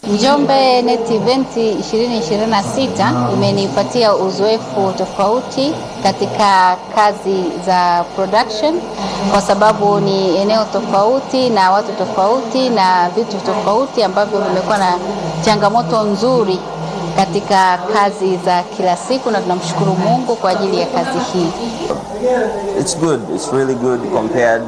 Njombe Net Event 2026 imenipatia uzoefu tofauti katika kazi za production, kwa sababu ni eneo tofauti na watu tofauti na vitu tofauti ambavyo vimekuwa na changamoto nzuri katika kazi za kila siku, na tunamshukuru Mungu kwa ajili ya kazi hii. It's good. It's really good compared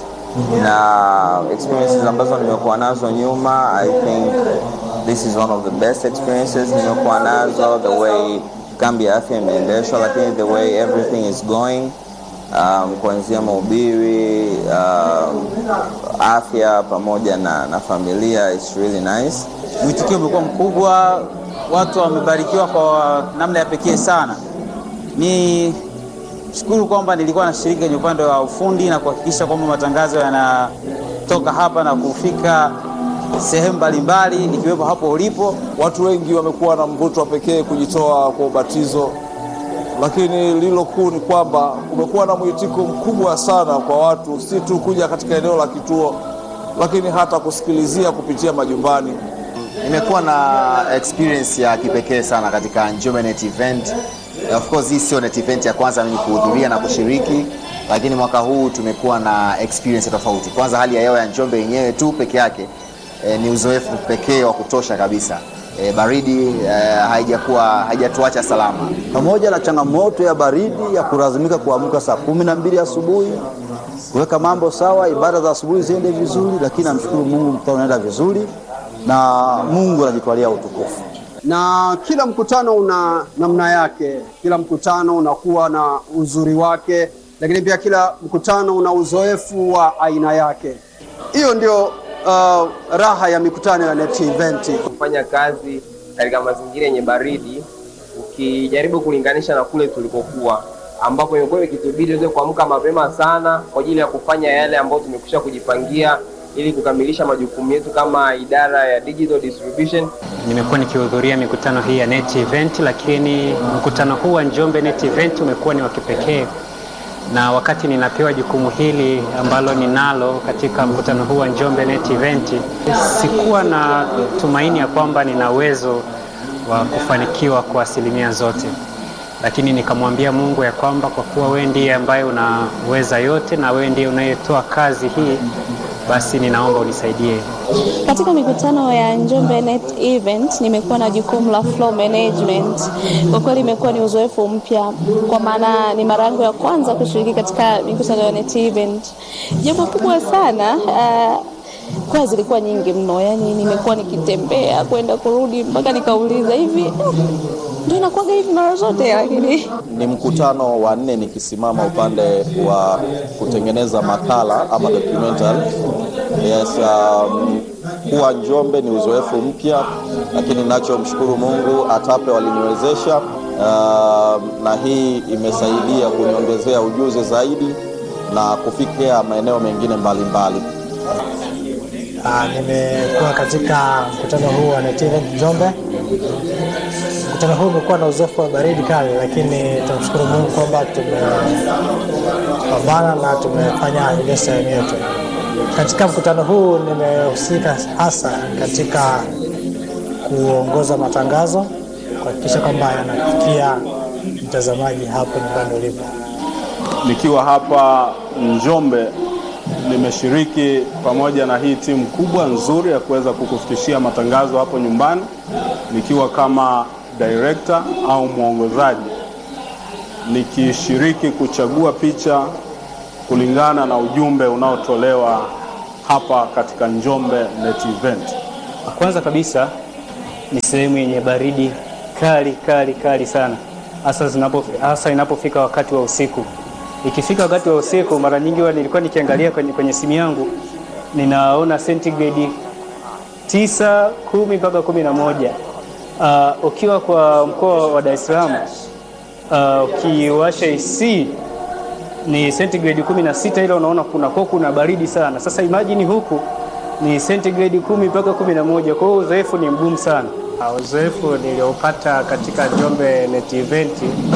na experiences ambazo nimekuwa nazo nyuma. I think this is one of the best experiences nimekuwa nazo, the way kambi ya afya imeendeshwa, lakini the way everything is going um, kuanzia mahubiri um, afya pamoja na, na familia it's really nice. Mwitikio umekuwa mkubwa, watu wamebarikiwa kwa namna ya pekee sana. Ni shukuru kwamba nilikuwa nashiriki kwenye upande wa ufundi na kuhakikisha kwamba matangazo yanatoka hapa na kufika sehemu mbalimbali ikiwepo hapo ulipo. Watu wengi wamekuwa na mvuto wa pekee kujitoa kwa ubatizo, lakini lilo kuu ni kwamba kumekuwa na mwitiko mkubwa sana kwa watu, si tu kuja katika eneo la kituo, lakini hata kusikilizia kupitia majumbani. Nimekuwa na experience ya kipekee sana katika Njombe Net Event. Of course hii sio Net Event ya kwanza mimi kuhudhuria na kushiriki, lakini mwaka huu tumekuwa na experience tofauti. Kwanza hali ya hewa ya Njombe yenyewe tu peke yake e, ni uzoefu pekee wa kutosha kabisa. E, baridi e, haijakuwa haijatuacha salama. pamoja na changamoto ya baridi ya kulazimika kuamka saa kumi na mbili asubuhi kuweka mambo sawa, ibada za asubuhi ziende vizuri, lakini namshukuru Mungu, mkutano unaenda vizuri na Mungu anajitwalia utukufu. na kila mkutano una namna yake, kila mkutano unakuwa na uzuri wake, lakini pia kila mkutano una uzoefu wa aina yake. Hiyo ndio uh, raha ya mikutano ya Net Event. kufanya kazi katika mazingira yenye baridi, ukijaribu kulinganisha na kule tulikokuwa, ambapo imekuwa ikitubidi tuweze kuamka mapema sana kwa ajili ya kufanya yale ambayo tumekwisha kujipangia ili kukamilisha majukumu yetu kama idara ya digital distribution. Nimekuwa nikihudhuria mikutano hii ya Net Event, lakini mkutano huu wa Njombe Net Event umekuwa ni wa kipekee, na wakati ninapewa jukumu hili ambalo ninalo katika mkutano huu wa Njombe Net Event, sikuwa na tumaini ya kwamba nina uwezo wa kufanikiwa kwa asilimia zote, lakini nikamwambia Mungu ya kwamba kwa kuwa wewe ndiye ambaye unaweza yote na wewe ndiye unayetoa kazi hii, basi ninaomba unisaidie. Katika mikutano ya Njombe Net Event nimekuwa na jukumu la flow management. Kwa kweli imekuwa ni uzoefu mpya, kwa maana ni mara yangu ya kwanza kushiriki katika mikutano ya Net Event. Jambo kubwa sana uh, kwa zilikuwa nyingi mno, yani nimekuwa nikitembea kwenda kurudi mpaka nikauliza hivi ndio inakuwaga hivi mara zote, lakini Ni mkutano wa nne nikisimama upande wa kutengeneza makala ama documentary. Yes, um, kuwa Njombe ni uzoefu mpya, lakini nachomshukuru Mungu ATAPE waliniwezesha uh, na hii imesaidia kuniongezea ujuzi zaidi na kufikia maeneo mengine mbalimbali. Ah, nimekuwa katika mkutano huu wa Net Event Njombe. Mkutano huu umekuwa na uzoefu wa baridi kali, lakini tunamshukuru Mungu kwamba tumepambana na tumefanya ile sehemu yetu. Katika mkutano huu nimehusika hasa katika kuongoza matangazo, kuhakikisha kwamba yanafikia mtazamaji hapo nyumbani ulipo. Nikiwa hapa Njombe nimeshiriki pamoja na hii timu kubwa nzuri ya kuweza kukufikishia matangazo hapo nyumbani, nikiwa kama director au mwongozaji, nikishiriki kuchagua picha kulingana na ujumbe unaotolewa hapa katika Njombe Net Event. Kwanza kabisa ni sehemu yenye baridi kali kali kali sana, hasa zinapo hasa inapofika wakati wa usiku. Ikifika wakati wa usiku, mara nyingi huwa nilikuwa nikiangalia kwenye, kwenye simu yangu ninaona sentigredi tisa, kumi mpaka kumi na moja. Uh, ukiwa kwa mkoa wa Dar es Salaam uh, ukiwasha AC ni sentigredi kumi na sita, ile unaona kuna kwa kuna baridi sana. Sasa imagine huku ni sentigredi kumi mpaka kumi na moja. Kwa hiyo uzoefu ni mgumu sana. Uh, uzoefu niliopata katika Njombe Net Event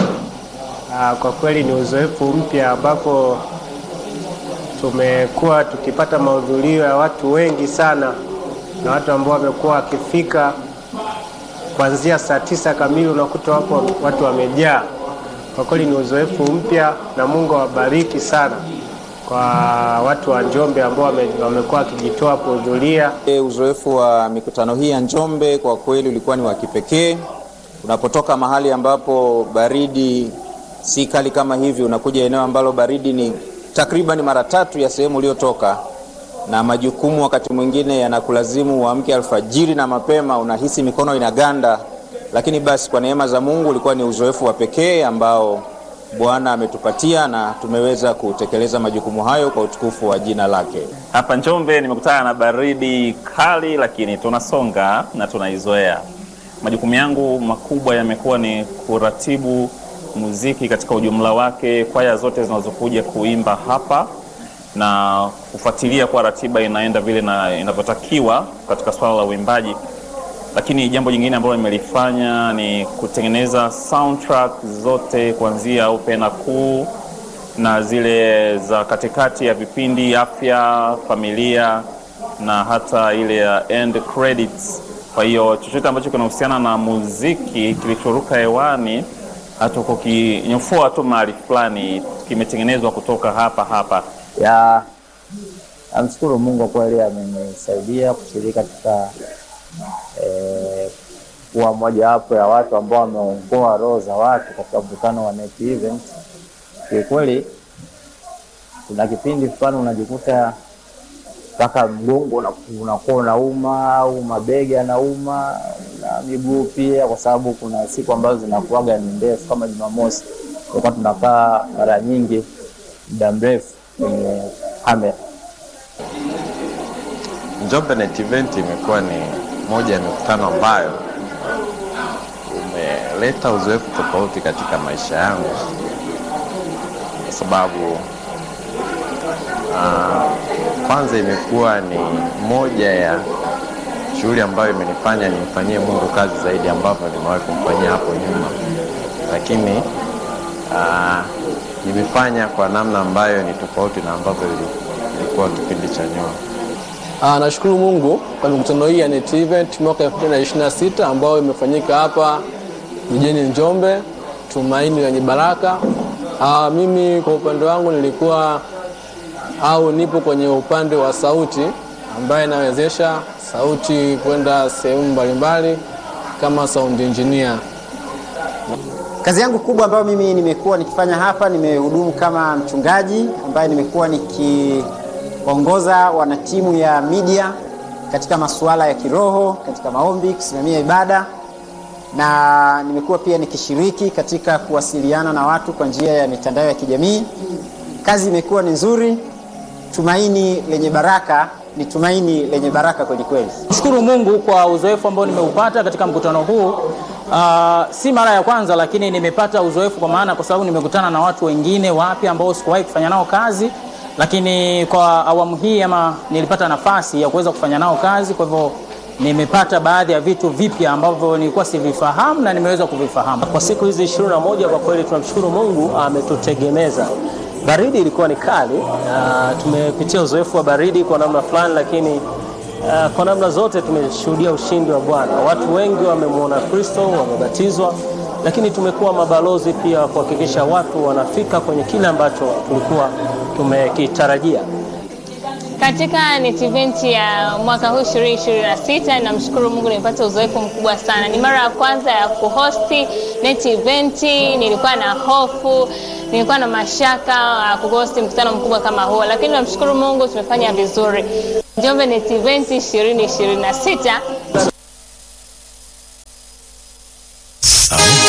uh, kwa kweli ni uzoefu mpya ambapo tumekuwa tukipata mahudhurio ya watu wengi sana na watu ambao wamekuwa wakifika kuanzia saa tisa kamili unakuta wapo watu wamejaa. Kwa kweli ni uzoefu mpya, na Mungu awabariki sana kwa watu wa Njombe ambao wame- wamekuwa wakijitoa kuhudhuria. E, Uzoefu wa mikutano hii ya Njombe kwa kweli ulikuwa ni wa kipekee. Unapotoka mahali ambapo baridi si kali kama hivi, unakuja eneo ambalo baridi ni takriban mara tatu ya sehemu uliotoka, na majukumu wakati mwingine yanakulazimu uamke alfajiri na mapema, unahisi mikono inaganda, lakini basi kwa neema za Mungu ulikuwa ni uzoefu wa pekee ambao Bwana ametupatia na tumeweza kutekeleza majukumu hayo kwa utukufu wa jina lake. Hapa Njombe nimekutana na baridi kali, lakini tunasonga na tunaizoea. Majukumu yangu makubwa yamekuwa ni kuratibu muziki katika ujumla wake, kwaya zote zinazokuja kuimba hapa na kufuatilia kwa ratiba inaenda vile na inavyotakiwa katika swala la uimbaji. Lakini jambo jingine ambalo nimelifanya ni kutengeneza soundtrack zote kuanzia opera kuu na zile za katikati ya vipindi afya, familia na hata ile ya end credits. Kwa hiyo chochote ambacho kinahusiana na muziki kilichoruka hewani, hata kukinyofoa tu mahali fulani, kimetengenezwa kutoka hapa hapa. ya namshukuru Mungu kwa kweli amenisaidia kushiriki katika eh, kuwa mojawapo ya watu ambao wameongoa roho za watu katika mkutano wa Net Event. Kiukweli kuna kipindi fulani unajikuta mpaka mgongo una- unakuwa unauma au mabega yanauma na miguu pia, kwa sababu kuna siku ambazo zinakuwaga ni ndefu kama Jumamosi, tulikuwa tunakaa mara nyingi muda mrefu kwenye kamera. Njombe Net Event imekuwa ni moja ya mikutano ambayo umeleta uzoefu tofauti katika maisha yangu, kwa sababu ah, kwanza imekuwa ni moja ya shughuli ambayo imenifanya nimfanyie Mungu kazi zaidi ambavyo nimewahi kumfanyia hapo nyuma, lakini ah, nimefanya kwa namna ambayo ni tofauti na ambavyo ili- ilikuwa kipindi cha nyuma. Ah, nashukuru Mungu kwa mikutano hii ya Net Event mwaka 2026 ambayo imefanyika hapa jijini Njombe, Tumaini lenye Baraka. Ah, mimi kwa upande wangu nilikuwa au nipo kwenye upande wa sauti ambaye inawezesha sauti kwenda sehemu mbalimbali kama sound engineer. Kazi yangu kubwa ambayo mimi nimekuwa nikifanya hapa, nimehudumu kama mchungaji ambaye nimekuwa nikiongoza wanatimu ya media katika masuala ya kiroho, katika maombi, kusimamia ibada na nimekuwa pia nikishiriki katika kuwasiliana na watu kwa njia ya mitandao ya kijamii. Kazi imekuwa ni nzuri. Tumaini lenye baraka ni tumaini lenye baraka kweli kweli. Shukuru Mungu kwa uzoefu ambao nimeupata katika mkutano huu. Uh, si mara ya kwanza, lakini nimepata uzoefu kwa maana, kwa sababu nimekutana na watu wengine wapya ambao sikuwahi kufanya nao kazi, lakini kwa awamu hii ama nilipata nafasi ya kuweza kufanya nao kazi. Kwa hivyo nimepata baadhi ya vitu vipya ambavyo nilikuwa sivifahamu na nimeweza kuvifahamu. Kwa siku hizi ishirini na moja kwa kweli tunamshukuru Mungu ametutegemeza. Baridi ilikuwa ni kali, uh, tumepitia uzoefu wa baridi kwa namna fulani, lakini uh, kwa namna zote tumeshuhudia ushindi wa Bwana. Watu wengi wamemwona Kristo, wamebatizwa, lakini tumekuwa mabalozi pia kuhakikisha watu wanafika kwenye kile ambacho tulikuwa tumekitarajia. Katika Net Event ya mwaka huu 2026 namshukuru Mungu nimepata uzoefu mkubwa sana. Ni mara ya kwanza ya kuhosti Net Event, nilikuwa na hofu, nilikuwa na mashaka ya kuhosti mkutano mkubwa kama huo, lakini namshukuru Mungu tumefanya vizuri. Njombe Net Event 2026 Sauti